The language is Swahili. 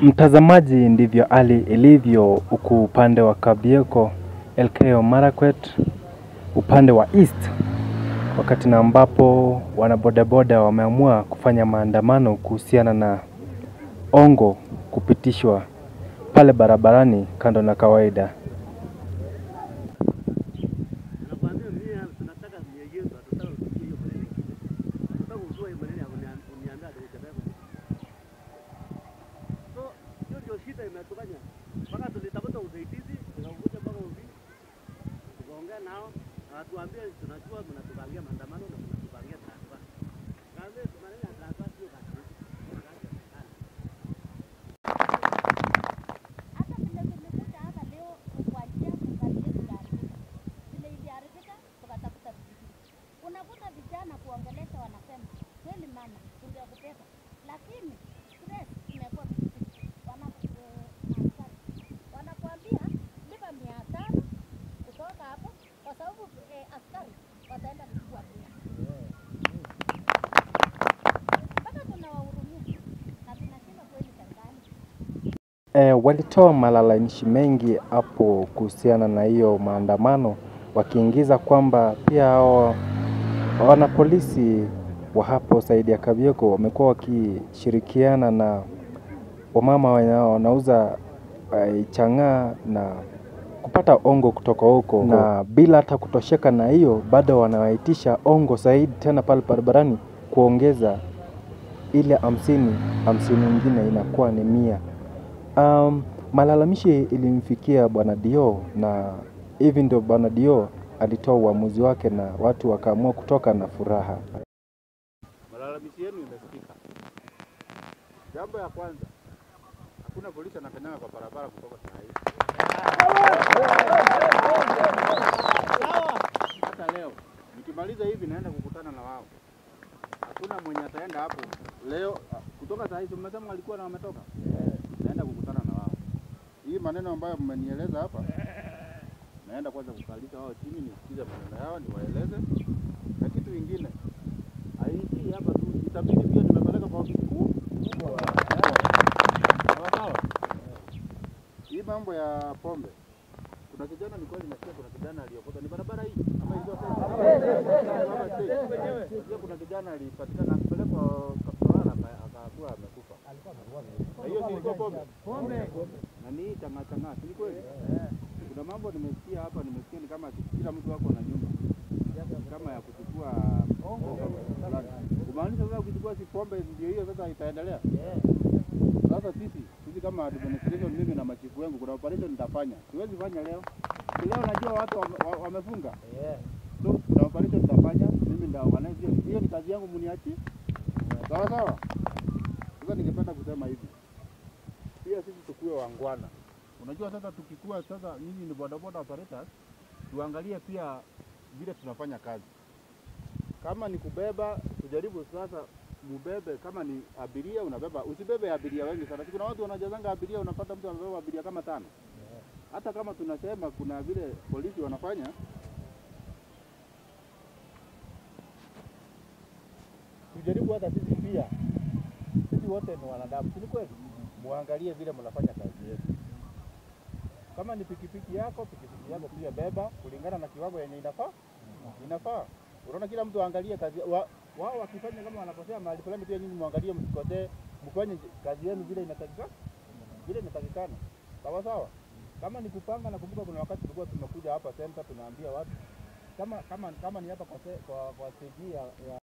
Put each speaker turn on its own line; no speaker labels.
Mtazamaji, ndivyo hali ilivyo huku upande wa Kabieko, Elgeyo Marakwet, upande wa East, wakati na ambapo wanabodaboda wameamua kufanya maandamano kuhusiana na ongo kupitishwa pale barabarani kando na kawaida.
Nakwambia mimi tunataka miegezo, hatutaka kusikia hiyo maneno ingine. Hatutaka kujua hiyo maneno ya kunia- kuniambia ati utembea kwa So hiyo ndio shida imetufanya mpaka tulitafuta usaidizi, tukakuja mpaka ofisi tukaongea nao na watuambie, tunajua mnatupangia maandamano na mnatupangia transfer. Kaambia maneno ya transfer sio kazi yetu, ni kazi ya serikali.
hata vile tulikuja hapa leo kukuachia serikali yetu iliharibika. Vile iliharibika tukatafuta vijiji. Unakuta vijana kuongelesha wanasema kweli mama, tungekubeba, lakini stress imekuwa vijiji. Wana eh, askari wanakuambia lipa mia tano kutoka hapo, kwa sababu eh, askari wataenda kuchukua pia. Mpaka tunawahurumia na tunashinda kweli serikali
E, walitoa malalamishi mengi hapo kuhusiana na hiyo maandamano, wakiingiza kwamba pia hao wanapolisi wa hapo Saidi ya Kabieko wamekuwa wakishirikiana na wamama wenye wanauza eh, chang'aa na kupata ongo kutoka huko, na bila hata kutosheka na hiyo, bado wanawaitisha ongo zaidi tena pale barabarani, kuongeza ile hamsini hamsini nyingine inakuwa ni mia. Um, malalamishi ilimfikia bwana Dio na hivi ndio bwana Dio alitoa uamuzi wake na watu wakaamua kutoka na furaha.
Malalamishi yenu imesikika. Jambo ya kwanza, hakuna polisi anakanyaga kwa barabara kutoka saa hii. Hata leo nikimaliza hivi naenda kukutana na wao. Hakuna mwenye ataenda hapo leo ah, kutoka saa hizi. Mmesema walikuwa na wametoka, naenda kukutana na wao. Hii maneno ambayo mmenieleza hapa, naenda kwanza kukalisha wao chini, nisikize maneno yao, niwaeleze na kitu kingine haingii hapa tu, itabidi pia nimepeleka kwa ofisi kuu. Sawa sawa. Hii mambo ya pombe, kuna kijana nilikuwa nimesikia, kuna kijana aliokota, ni barabara hii ama ilikuwa sasa, kuna kijana alipatikana akipelekwa Kaptolana aka- akakuwa amekufa. Na hiyo si ilikuwa pombe na ni hii chang'aa chang'aa, si ni kweli? Kuna mambo nimesikia hapa, nimesikia ni kama kila mtu ako na nyumba kama ya kuchukua fulani. Kumaanisha sasa ukichukua si pombe ndio hiyo sasa itaendelea. Sasa sisi sisi kama administration, mimi na machifu wangu, kuna operation nitafanya, siwezi fanya leo. Si leo najua watu wame- wa- wamefunga, so kuna operation nitafanya mimi, ndio organize hiyo. Hiyo ni kazi yangu, mniachi sawa sawa. Sasa ningependa kusema hivi, pia sisi tukuwe wangwana. Unajua sasa tukikuwa sasa, nyinyi ni bodaboda operators, tuangalie pia vile tunafanya kazi. Kama ni kubeba, tujaribu sasa mubebe. Kama ni abiria unabeba, usibebe abiria wengi sana. Si Kuna watu wanajazanga abiria, unapata mtu anabeba abiria kama tano. Hata kama tunasema kuna vile polisi wanafanya, tujaribu hata sisi pia, sisi wote ni wanadamu, si ni kweli? Muangalie vile mnafanya kazi yetu. Kama ni pikipiki yako, pikipiki yako pia beba kulingana na kiwango yenye inafaa inafaa. Unaona, kila mtu aangalie kazi wa, wao wakifanya kama wanakosea mahali fulani, pia nyinyi muangalie, msikosee, mfanye kazi yenu vile inatakikana, vile inatakikana, sawa sawa. Kama ni kupanga, nakumbuka kuna wakati tulikuwa tumekuja hapa center, tunaambia watu kama kama kama ni hapa kwa se- kwa, kwa stage hii ya, ya